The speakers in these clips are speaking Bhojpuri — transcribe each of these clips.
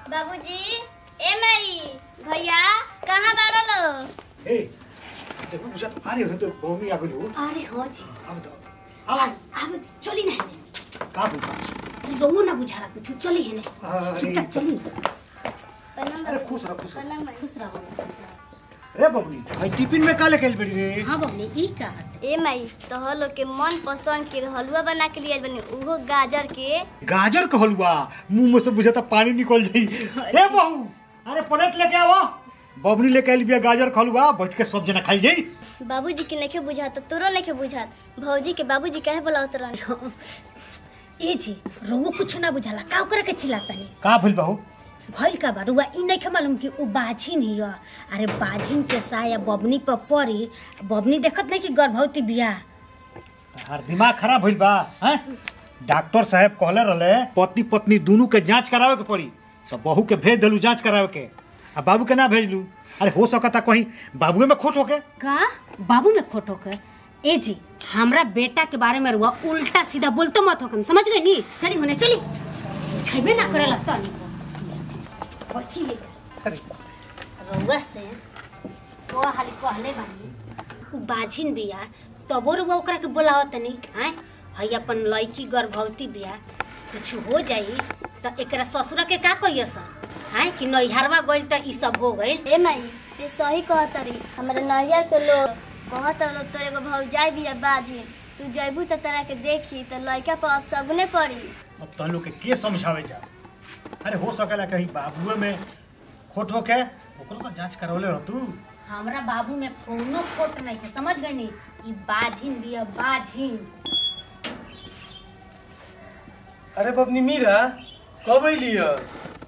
बाबूजी ए माई भैया कहाँ बाड़ा लो ए देखो मुझे अरे हो तो मम्मी आ गई हो अरे हो जी अब तो अब अब चली ना हेने का बुझा अरे रोमो ना बुझाला कुछ चली हेने अरे चुपचाप चली प्रणाम अरे खुश रह खुश रह प्रणाम भाई। खुश रहो खुश रहो रे बबली भाई टिफिन में का लेके आइल बड़ी रे हाँ बबली ई का ए माई तोहर लोग के मन पसंद के हलवा बना के लिए बनी उहो गाजर के गाजर का हलवा मुंह में से बुझाता पानी निकल जाई ए बहू अरे प्लेट लेके आओ बबनी लेके आइल बिया गाजर का हलवा बैठ के सब जना खाई जाई बाबूजी के नखे बुझात तोरो नखे बुझात भौजी के बाबूजी काहे बोलावत रहन ए जी रोमो कुछ ना बुझाला का ओकरा के चिल्लातानी का भइल बहू भइल का बा रुआ ई नहीं मालूम कि उ बाझिन ही ह अरे बाझिन के साया बबनी पर पड़ी बबनी देखत नहीं कि गर्भवती बिया हर दिमाग खराब भइल बा हैं डॉक्टर साहब कहले रहले पति पत्नी दोनों के जांच करावे के पड़ी तो बहू के भेज देलू जांच करावे के आ बाबू के ना भेजलू अरे हो सकता कहीं बाबुए में खोट होके का बाबू में खोट होकर ए जी हमरा बेटा के बारे में रुआ उल्टा सीधा बोलते मत हो समझ गई नी चली होने चली छेबे ना करे लगता नहीं को बैठी ले जा अरे रउआ से को हाली कहले बानी उ बाझिन बिया तबो रुआ ओकरा के बोलावत तनी हैं हई अपन लड़की गर्भवती बिया कुछ हो जाई त एकरा ससुर के का कहियो सन हैं कि नैहरवा गइल त ई सब हो गइल ए माई ये सही कहतरी हमारे नैया के लोग कहत लोग तोरे एगो भौजाई भी है बाजी तू जैबू त तोरा के देखी त लड़का पर अब सगुने पड़ी अब तहन लोग के के समझावे जा अरे हो सकेला कहीं बाबुए में खोट होके ओकरो तो जांच करवले रह तू हमरा बाबू में कोनो खोट नहीं है समझ गई नी ई बाझिन बिया बाझिन अरे बबनी मीरा कब अलियस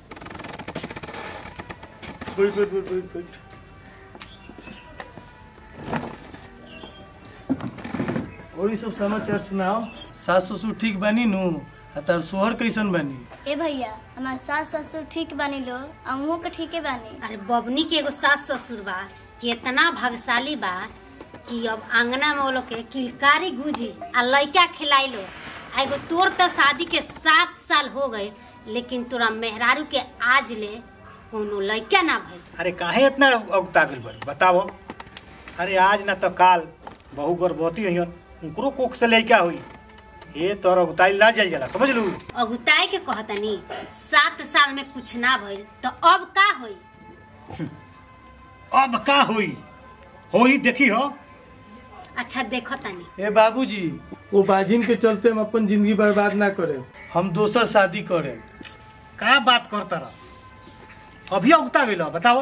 बैठ बैठ बैठ बैठ बैठ और ये सब समाचार सुनाओ सास ससुर ठीक बानी नु आ तार सोहर कैसन बानी ए भैया हमार सास ससुर ठीक बानी लो अहूँ के ठीके बानी अरे बबनी के एगो सास ससुर बा केतना भाग्यशाली बा कि अब आंगना में वो लोग के किलकारी गुजी आ लइका खिलाई लो आ एगो तोर तो शादी के सात साल हो गए लेकिन तोरा मेहरारू के आज ले कोनो लइका ना भइल अरे काहे इतना अगता गेल बड़ी बताओ अरे आज ना तो काल बहू गर्भवती हइयन उनकरो कोख से लइका होई ए तोर अगताई ना जल जाला समझ लू अगुताए के कहतनी सात साल में कुछ ना भइल तो अब का होई अब का होई होई देखी हो अच्छा देखो तनी ए बाबूजी वो बाजिन के चलते हम अपन जिंदगी बर्बाद ना करे हम दोसर शादी करे का बात करता रह अभी उगता गइल बताओ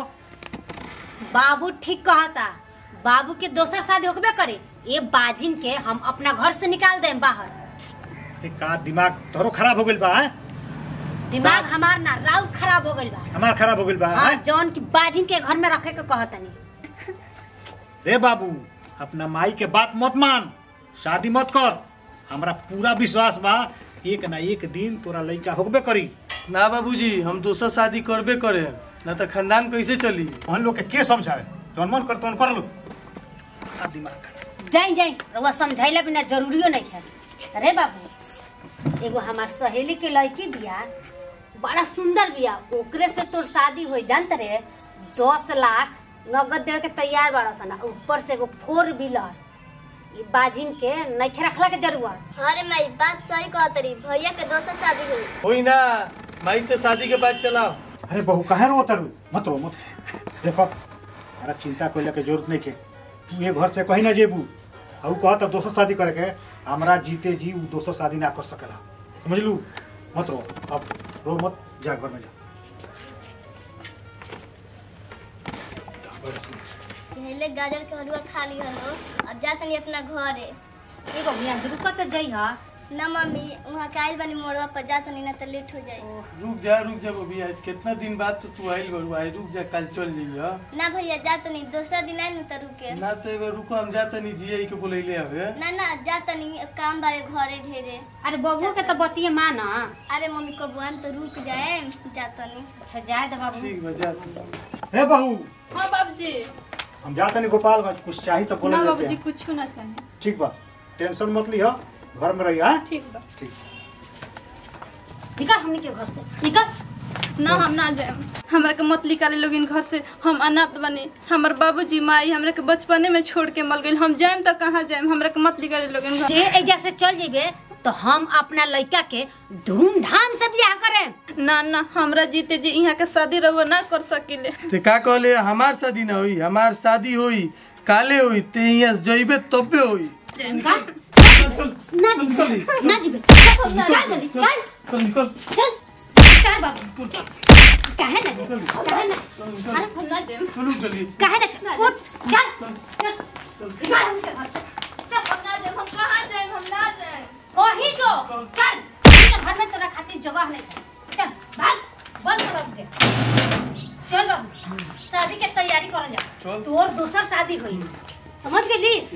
बाबू ठीक कहता बाबू के दोसर शादी होकबे करे ये बाजिन के हम अपना घर से निकाल दें बाहर ते का दिमाग तोरो खराब हो गइल बा हैं? दिमाग हमार ना राउत खराब हो गइल बा हमार खराब हो गइल बा हाँ हैं? जौन की बाजिन के घर में रखे के कहतनी रे बाबू अपना माई के बात मत मान शादी मत कर हमरा पूरा विश्वास बा एक ना एक दिन तोरा लइका होबे करी ना बाबूजी हम दोसर शादी करबे करे ना तो खानदान कैसे चली हम लोग के के समझावे जौन मन कर तौन कर लो का दिमाग खराब। जाई जाई रउआ समझाइला बिना जरूरियो नहीं है अरे बाबू एगो हमार सहेली के लड़की बिया बड़ा सुंदर बिया ओकरे से तोर शादी होई जानत रे दस लाख नगद देवे के तैयार बाड़ा सन आ ऊपर से एगो फोर व्हीलर ई बाजिन के नइखे रखला के जरूरत अरे माई बात सही कहतरी भैया के दोसर शादी हुई होई ना माई तो शादी के बाद चलाओ अरे बहू काहे रो तरु मत रो मत देखो अरे चिंता कोई के जरूरत नहीं के तू ये घर से कहीं ना जेबू आ ऊ कहता दोसर शादी करे के हमरा जीते जी ऊ दोसर शादी ना कर सकेला समझ लू मत रो अब रो मत जा घर में जा पहले गाजर के हलवा खा ली हलो अब जा तनी अपना घरे एगो बिया रुक तो जई हा ना मम्मी वहाँ के आइल बनी मोड़वा पर जा तनी ना तो लेट हो जाई रुक जा रुक जा बबी आज कितना दिन बाद तो तू आइल बड़ू आई रुक जा कल चल जाइए ना भैया जा तनी दूसरा दिन आइल तो रुके ना तो एगो रुको हम जाता नहीं जिया के बोलैले हवे ना ना जा तनी काम बावे घरे ढेरे अरे बबुओ के तो बतिये माना अरे मम्मी को बुआन तो रुक जाए जा तनी अच्छा जाए दे बाबू ठीक बा जा तू। हे बहू हाँ बाबूजी हम जाते नहीं गोपालगंज कुछ चाहिए तो बोले ना देते बाबूजी हैं। कुछ ना चाहिए ठीक बा टेंशन मत लिहो घर में रहिए हाँ? ठीक बा ठीक निकल हमनी के घर से निकल ना हम ना जाए हमरा के मत निकाले लोगिन घर से हम अनाथ बने हमर बाबूजी माई हमरा के बचपने में छोड़ के मर गइल हम जाएम त कहाँ जाएम हमरा के मत निकाले लोगिन घर जे एजा से चल जेबे तो हम अपना लड़का के धूमधाम से बियाह करें ना ना हमरा जीते जी यहाँ के शादी रहुआ ना कर सकिले ते का कहले हमार शादी ना होई हमार शादी होई काले होई ते यहाँ जइबे तबे होई का? चल ना चल निकल ना जीबे चल चल जल्दी चल चल निकल चल चल बाबू चल काहे ना जे? काहे ना अरे हम ना जाएम चलू चलिए काहे ना चल उठ चल चल निकाल उनके घर से। चल हम ना जाएम हम कहाँ जाएम हम ना जाएम कहीं जो चल इनके घर में तोरा खातिर जगह नहीं है। चल भाग बंद कर रख दे चल बाबू शादी के तैयारी कर जा चल। तोर दोसर शादी होई समझ गेलिस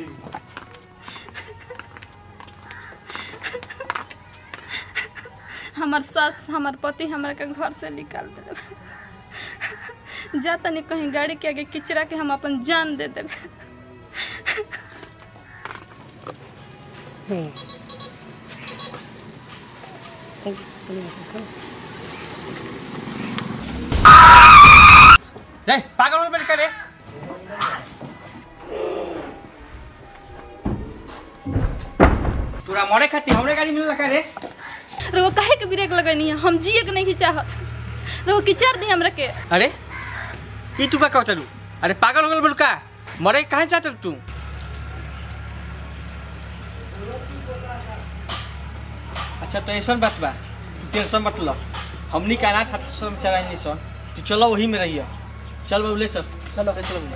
हमार सास हमार पति हमरा के घर से निकाल दे जा तनी कहीं गाड़ी के आगे किचरा के हम अपन जान दे देबे रे पागल हो करे तोरा मरे खातिर हमरे गाड़ी मिलल का रे रहो काहे के ब्रेक लगनी है हम जिए के नहीं चाहत रहो किचर दी हमरा के अरे ई तू का कहत अरे पागल हो गल बोल का मरे काहे चाहत तू अच्छा तो ऐसा बात बा तू टेंशन मत लो हमनी का अनाथ आश्रम चलाइनी सन तू चलो वही में रहिए चल बाबू ले चल चलो ले चलो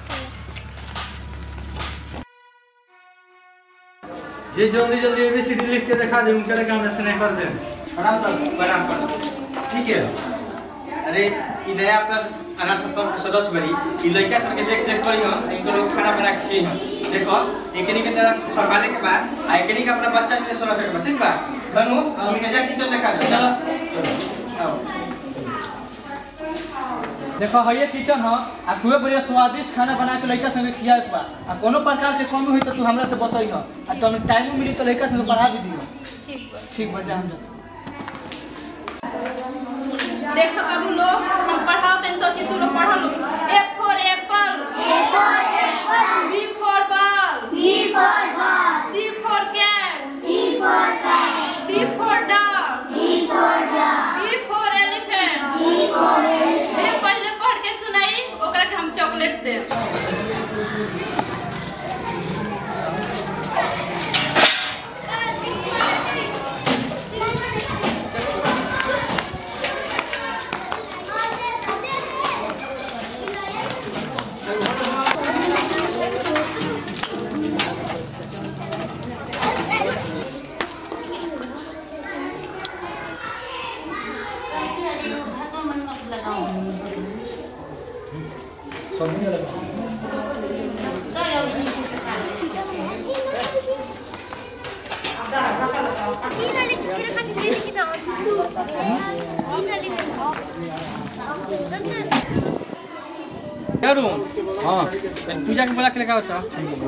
जे जल्दी जल्दी एबीसीडी लिख के दिखा दे उनके काम में स्नैप कर दे प्रणाम सर प्रणाम प्रणाम ठीक है अरे ई नया अपना अनाथ आश्रम के सदस्य बड़ी ई लड़का सबके देख रेख करी हम इनको लोग खाना बना के खिए हम देखो एकनी के तरह संभाले के बाद आ एकनी के अपना बच्चा के सोना के बाद ठीक बा धनु इनके जा किचन देखा दे चलो चलो आओ देखो है ये किचन ह आ खूबे बढ़िया स्वादिष्ट खाना बना के लड़का संगे खिया के बा आ कोनो प्रकार के कमी हुई तो तू हमरा से बतई ह आ तब टाइम मिली तो लड़का संगे पढ़ा भी दियो ठीक बा ठीक बच्चा हम जा देखो बाबू लोग हम पढ़ाओ तनी तो तू लोग पढ़ लो A for apple B for ball C for cat D for dog B for elephant ये पहले पढ़ के सुनाई ओकरा के हम चॉकलेट दे करूं हां पूजा के बोला के लगा होता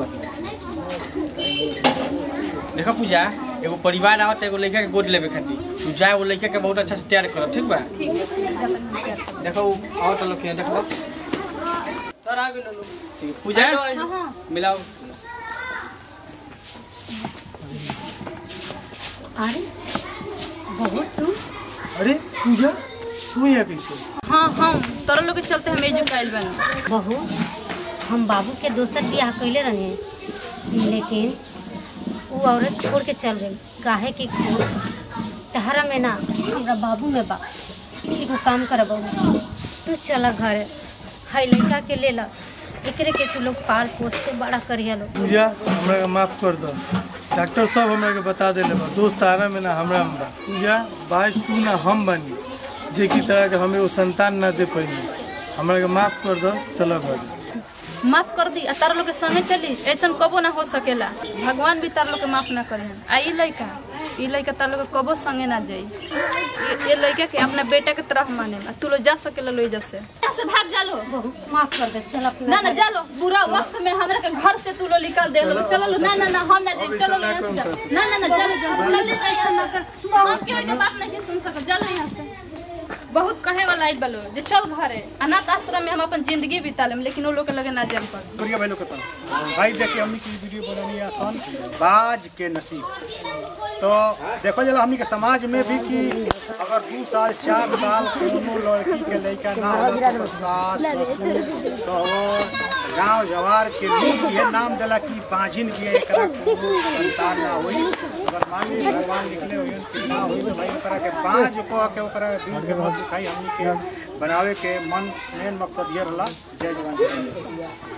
देखो पूजा एगो परिवार आवत एगो लड़का के गोद लेवे खातिर तू जा वो लड़का के बहुत अच्छा से तैयार कर ठीक बा देखो उ आवत लोग के देखो सर आ गेलो लोग ठीक है, पूजा हाँ हाँ मिलाओ अरे बहुत तू अरे पूजा तू यहाँ कैसे हाँ हम तोरा लोग के चलते हम एजुक आइल बानी बहू हम बाबू के दोसर बियाह कैले रहे लेकिन वो औरत छोड़ के चल गई काहे कि तहरा में ना हमरा बाबू में बा एगो काम कर बहू तू चल घर है लड़का के ले ला एकरे के तू लोग पाल पोस के बड़ा करिया लो पूजा हमरा के माफ कर दो डॉक्टर सब हमरा के बता देले बा दोस्त तारा में ना हमरा में बा पूजा बाज तू ना हम बनी जे की तरह के हमें वो संतान ना दे पैनी हमरा के माफ कर दो चलो घर माफ कर दी आ तारा लोग के संगे चली ऐसा कबो ना हो सकेला भगवान भी तारा लोग के माफ ना करे आ ई लड़का ई लड़का तारा लोग के कबो संगे ना जाई ये- ये लड़का के अपना बेटा के तरह माने आ तू लोग जा सकेला लो इधर से यहाँ से भाग जा लो बहू माफ कर दे चल अपना ना ना जा लो बुरा वक्त में हमरा के घर से तू लोग निकाल दे लो चलो लो ना ना ना हम ना जाए चलो लो यहाँ से जा। ना ना ना जा लो जा लो। जल्दी ऐसा ना कर हम क्यों के बात नहीं सुन सकत जा लो यहाँ से बहुत कहे वाला आइल बलो जे चल घरे अनाथ आश्रम में हम अपन जिंदगी बिता लेम लेकिन वो लोग के लगे ना जाम कर प्रिय भाई लोग के पास भाई देखिए हमनी की वीडियो बनानी है आसान बाज के नसीब तो देखो जला हमनी के समाज में भी कि अगर दू साल चार साल कोनो लड़की के लड़का ना होला तो सास ससुर सहोर गांव जवार के लोग ये नाम दिला कि बाजिन की एकरा कोनो संतान ना होई अगर मान ली भगवान लिखले होई कि ना होई तो भाई ओकरा के बाज को के ओकरा दिल के बहुत दुखाई हमनी के बनावे के मन मेन मकसद ये रहला जय जवान जय किसान।